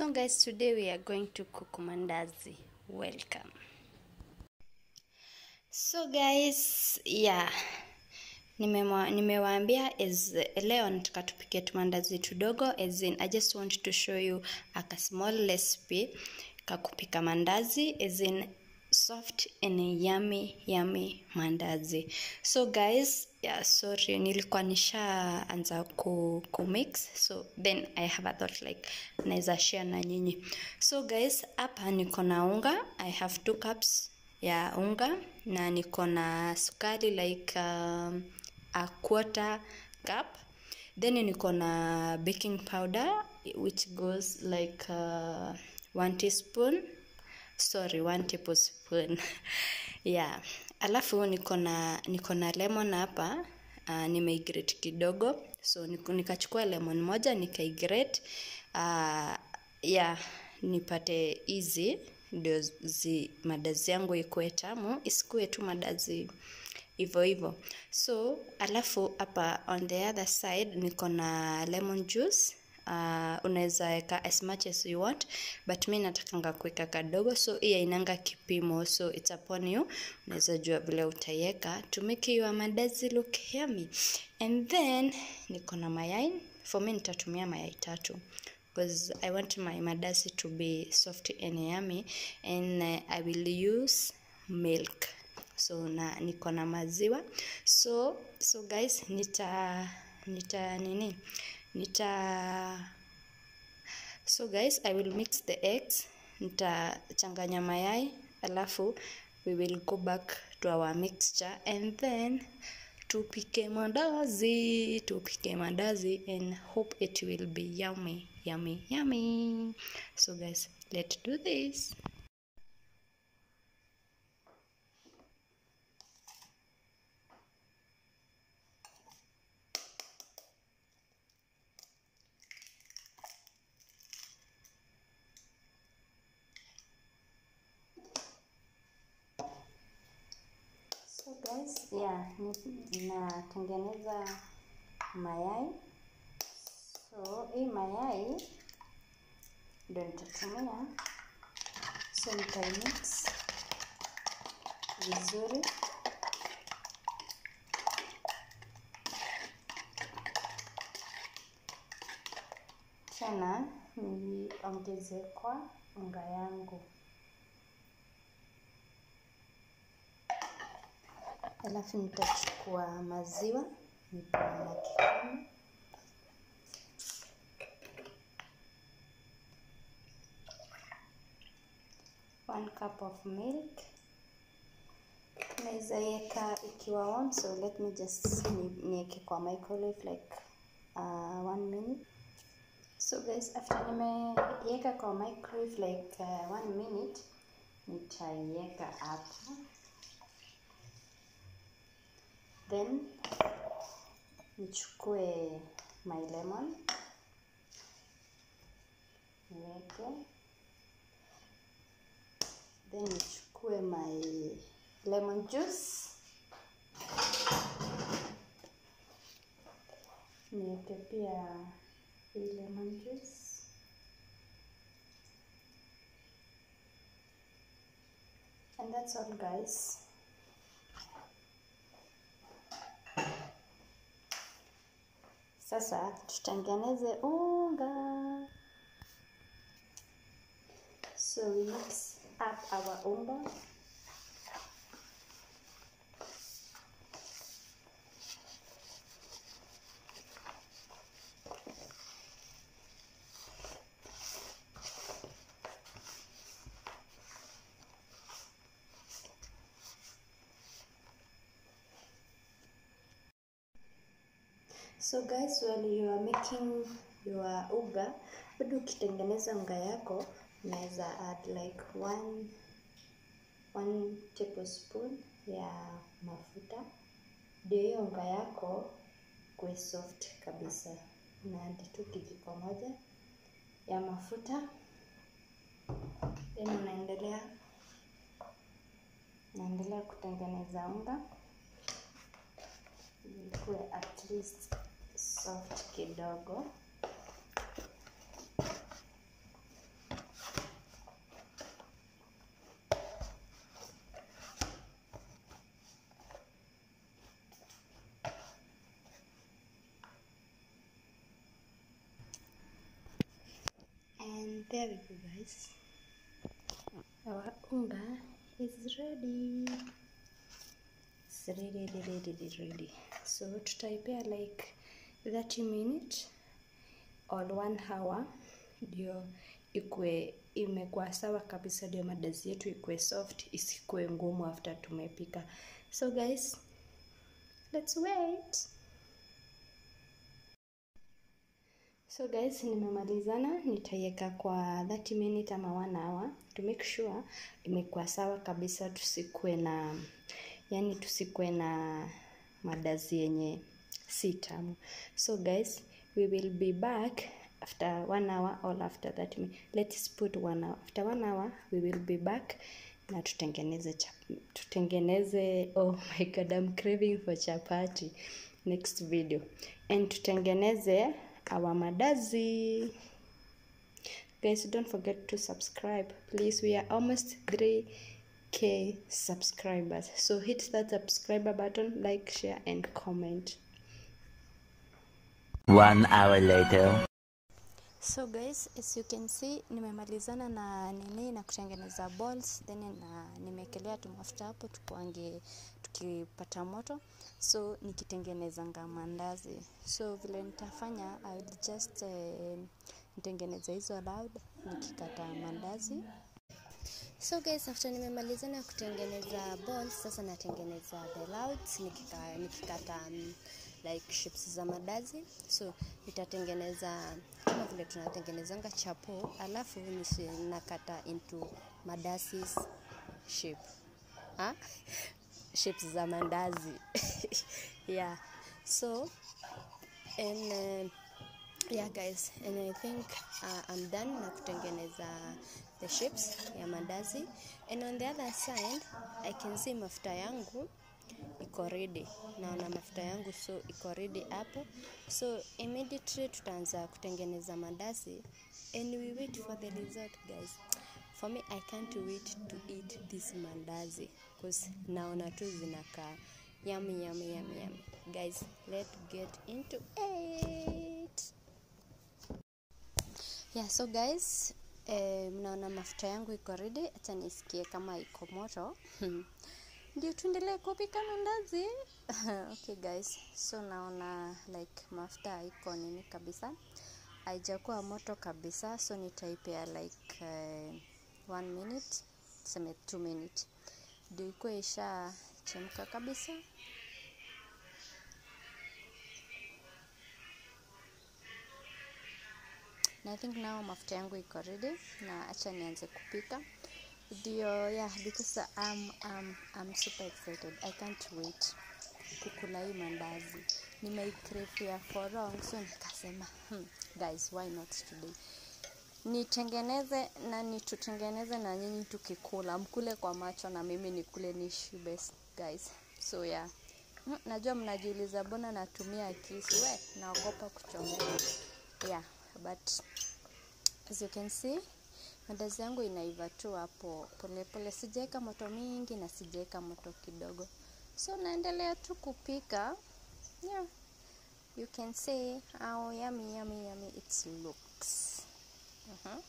So guys, today we are going to cook mandazi. Welcome. So guys, yeah. Nimewa- Nimewaambia is leo nataka tupike tumandazi tudogo as in I just want to show you a ka small recipe ka kupika mandazi as in soft and yummy yummy mandazi. So guys, yeah, sorry nilikuwa nishaanza ku, ku mix so then I have a thought like naweza share na nyinyi. So guys, hapa niko na unga. I have two cups ya unga na niko na sukari like um, a quarter cup then niko na baking powder which goes like uh, one teaspoon sorry one tablespoon yeah alafu niko na niko na lemon hapa uh, nimeigrate kidogo so niko- nikachukua lemon moja nikaigrate uh, yeah nipate easy ndio zi madazi yangu ikuwe tamu isikuwe tu madazi hivyo hivyo so alafu hapa on the other side niko na lemon juice uh, unaweza weka as much as you want but mi natakanga kuweka kadogo so hii ainanga kipimo so it's upon you unaweza jua vile utaiweka to make your mandazi look yummy and then niko na mayai for me nitatumia mayai tatu because I want my mandazi to be soft and yummy and uh, I will use milk so na niko na maziwa so so guys nita nita nini nita so guys i will mix the eggs nitachanganya mayai alafu we will go back to our mixture and then tupike mandazi tupike mandazi and hope it will be yummy yummy yummy so guys let's do this So guys, yeah, ni- natengeneza mayai. So hii mayai ndio nitatumia. So nitaimix vizuri. Tena niongeze kwa unga yangu. Alafu nitachukua maziwa nitoa na kikombe. One cup of milk. Naweza iweka ikiwa warm, so let me just ni- niweke kwa microwave like uh, one minute. So guys, after nimeiweka kwa microwave like uh, one minute, nitaiweka hapa then nichukue my lemon niweke then nichukue my lemon juice niweke pia hii lemon juice and that's all guys Sasa tutengeneze unga. So we mix up our unga. So guys, while you are making your uga, bado ukitengeneza unga yako unaweza add like one, one tablespoon ya mafuta ndio hiyo unga yako kuwe soft kabisa. Una add tu kijiko moja ya mafuta then unaendelea unaendelea kutengeneza unga ikuwe at least soft kidogo There we go guys. Our unga is ready. It's ready, ready, ready, ready. So tutaipea like 30 minutes or one hour ndio ikue imekuwa sawa kabisa, ndio madazi yetu ikue soft, isikue ngumu after tumepika. So guys, let's wait. So guys, nimemalizana, nitaiweka kwa 30 minute ama 1 hour to make sure imekuwa sawa kabisa, tusikue na yani, tusikue na madazi yenye si tamu. So guys, we will be back after one hour or after that minute. Let's put one hour. After one hour we will be back na tutengeneze chap tutengeneze oh my god I'm craving for chapati next video and tutengeneze our madazi guys don't forget to subscribe please we are almost 3k subscribers so hit that subscriber button like share and comment One hour later. So guys, as you can see nimemalizana na nini na kutengeneza balls then na nimekelea tu mafuta hapo tukuange tukipata moto, so nikitengenezanga mandazi. So vile nitafanya I will just uh, nitengeneza hizo loud nikikata mandazi. So guys, after nimemalizana kutengeneza balls, sasa natengeneza the louds nikika, nikikata um, like shapes za madazi. So nitatengeneza kama vile tunatengenezanga chapo, alafu nisi- nakata into madazi shape ha? shapes za mandazi yeah so and uh, yeah guys and i think uh, i'm done na kutengeneza the shapes ya mandazi and on the other side i can see mafuta yangu iko ready naona mafuta yangu so iko ready hapo so immediately tutaanza kutengeneza mandazi and we wait for the result guys for me i can't wait to eat this mandazi because naona tu zinakaa yummy yummy yummy yummy guys let's get into it yeah so guys eh, mnaona mafuta yangu iko ready acha nisikie kama iko moto ndio tuendelee kupika mandazi okay guys so naona like mafuta iko nini kabisa haijakuwa moto kabisa so nitaipea like uh, one minute tuseme two minute ndio ikuwe isha chemka kabisa na I think now mafuta yangu iko ready na acha nianze kupika ndio yeah because I'm, I'm, I'm super excited I can't wait kukula hii mandazi nimeikrefia for long so nikasema hmm, guys why not today nitengeneze na nitutengeneze na nyinyi tukikula mkule kwa macho na mimi nikule nishibe guys so yeah Mm, najua mnajiuliza mbona natumia kisu we naogopa kuchomeka yeah but as you can see mandazi yangu inaiva tu hapo polepole sijaweka moto mingi na sijaweka moto kidogo so naendelea tu kupika yeah you can see how yummy yummy yummy it looks uh-huh.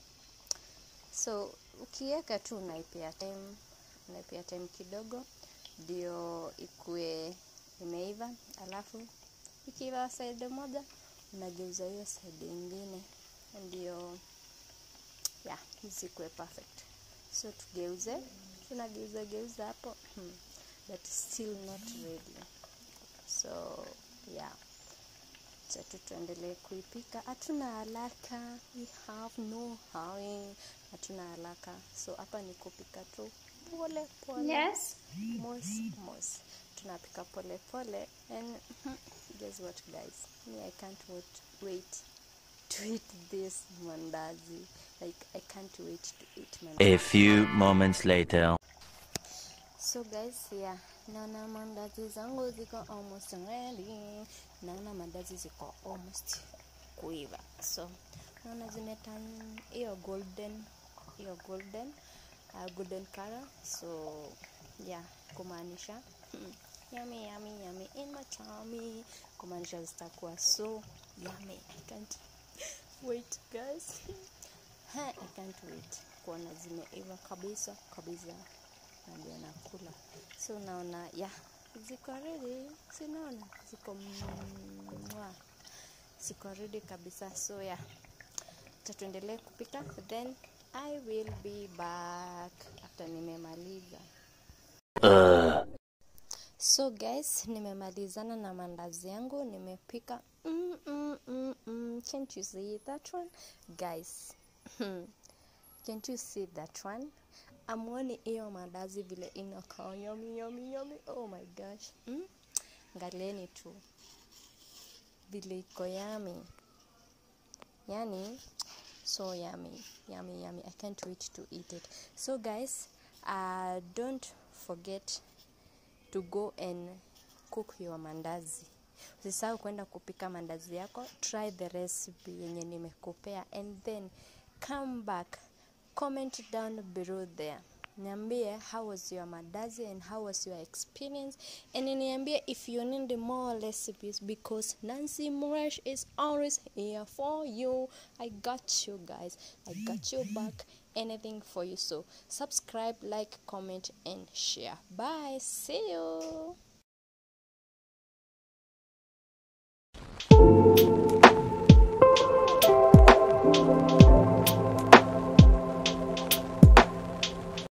so ukiweka tu unaipea time unaipea time kidogo ndio ikue imeiva alafu ikiiva side moja unageuza hiyo side ingine ndio yeah zikuwe perfect so tugeuze tunageuza geuza hapo hmm. but still not ready so yeah chatu tuendelee kuipika hatuna haraka we have no hurry hatuna haraka so hapa ni kupika tu pole pole Yes. mos mos tunapika pole pole and guess what guys me i can't wait, wait to eat this mandazi like i can't wait to eat mandazi A few moments later. So guys, yeah, naona mandazi zangu ziko almost ready. Naona mandazi ziko almost kuiva. So naona zimetan hiyo golden hiyo golden uh, golden color. So yeah, kumaanisha mm, yummy yummy yummy in my tummy. Kumaanisha zitakuwa so yummy. I can't wait guys. Ha, I can't wait kuona zimeiva kabisa kabisa, na ndio nakula. So naona ya ziko ready, sinaona ziko mwa ziko ready kabisa. So ya acha tuendelee kupika, then I will be back after nimemaliza. So guys, nimemalizana na mandazi yangu, nimepika. Mm, mm, mm, mm. Can't you see that one? Guys, can't you see that one? Amwoni hiyo mandazi vile inakaa yummy, yummy, yummy. Oh my gosh. Mm? Ngalieni tu vile iko yummy. Yani so yummy, yummy, yummy. I can't wait to eat it. So guys, uh, don't forget to go and cook your mandazi. Usisahau kwenda kupika mandazi yako, try the recipe yenye nimekupea and then come back, comment down below there. Niambie how was your mandazi and how was your experience and niambie if you need more recipes because Nancy Murash is always here for you. I got you guys. I got you back. Anything for you. So subscribe, like, comment and share. Bye. See you.